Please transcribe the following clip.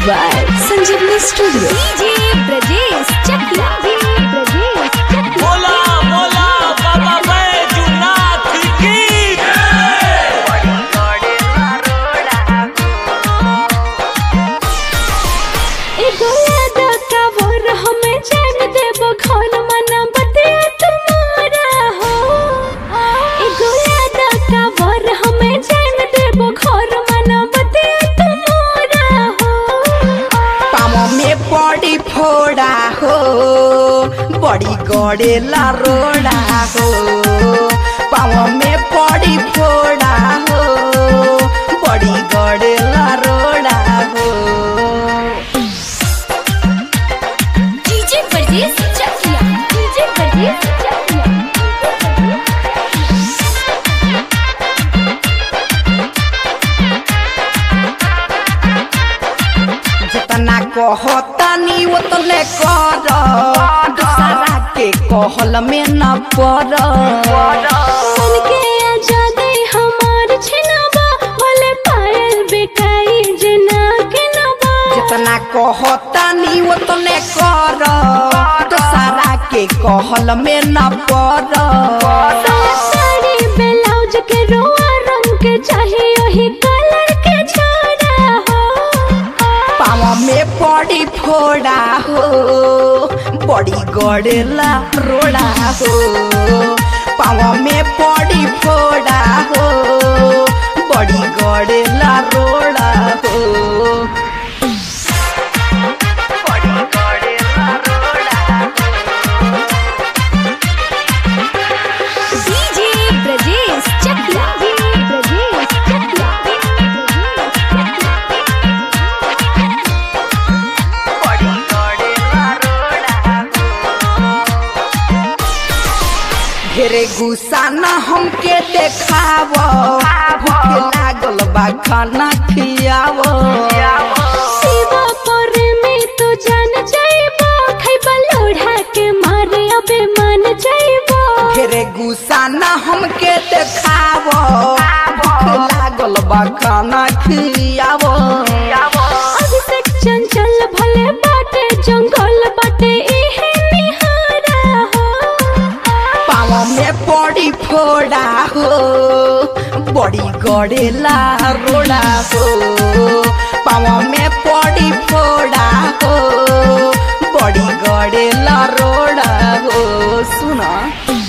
by Sanjeevani Studio. DJ Brajesh Chakia Brajesh Chakia बोला बोला बाबा बैजूनाथ की एगो याद कावर हमें जान देबो घर मना बतिया तुम्हारा हो एगो याद कावर हमें जान देबो घर मना बतिया तुम्हारा हो पामो में पड़ी फोड़ा हो बड़ी गड़ेला रोड़ा हो पामो में पड़ी फोड़ा हो बड़ी गड़ेला रोड़ा हो डीजे ब्रजेश चकिया डीजे ब्रजेश चकिया जितना कहतानी उतने कर दूसरा के कहल में न पड़ मन के आजादी हमार छिनबा भले पायल बेकाई जना के नबा जितना कहतानी उतने कर दूसरा के कहल में न पड़ साड़ी ब्लाउज के रोआ रंग के चाहिए वही कलर के छोड़ा हो पावा में पड़ी फोड़ा हो बड़ी गड़ेला रोड़ा हो पावा में पड़ी फोड़ा हो बड़ी गड़ेला रोड़ा हो बड़ी गड़ेला रोड़ा डीजे ब्रजेश चकिया ब्रजेश चकिया बड़ी गड़ेला रोड़ा ढेरे गुस्सा न हमके देखाव भूख लागल बा खाना खियाव शिवा पर में तो जान जाइबो खैबा लोढ़ा के मारे अबे मान जाइबो ढेरे गुस्सा न हमके देखाव भूख लागल बा खाना खियाव अभिषेक चंचल भले बाटे जंगल बाटे इहे निहारा हो पाँव में पड़ी फोड़ा हो बड़ी गड़ेला रोड़ा हो पाँव में पड़ी फोड़ा हो बड़ी गड़ेला रोड़ा हो सुना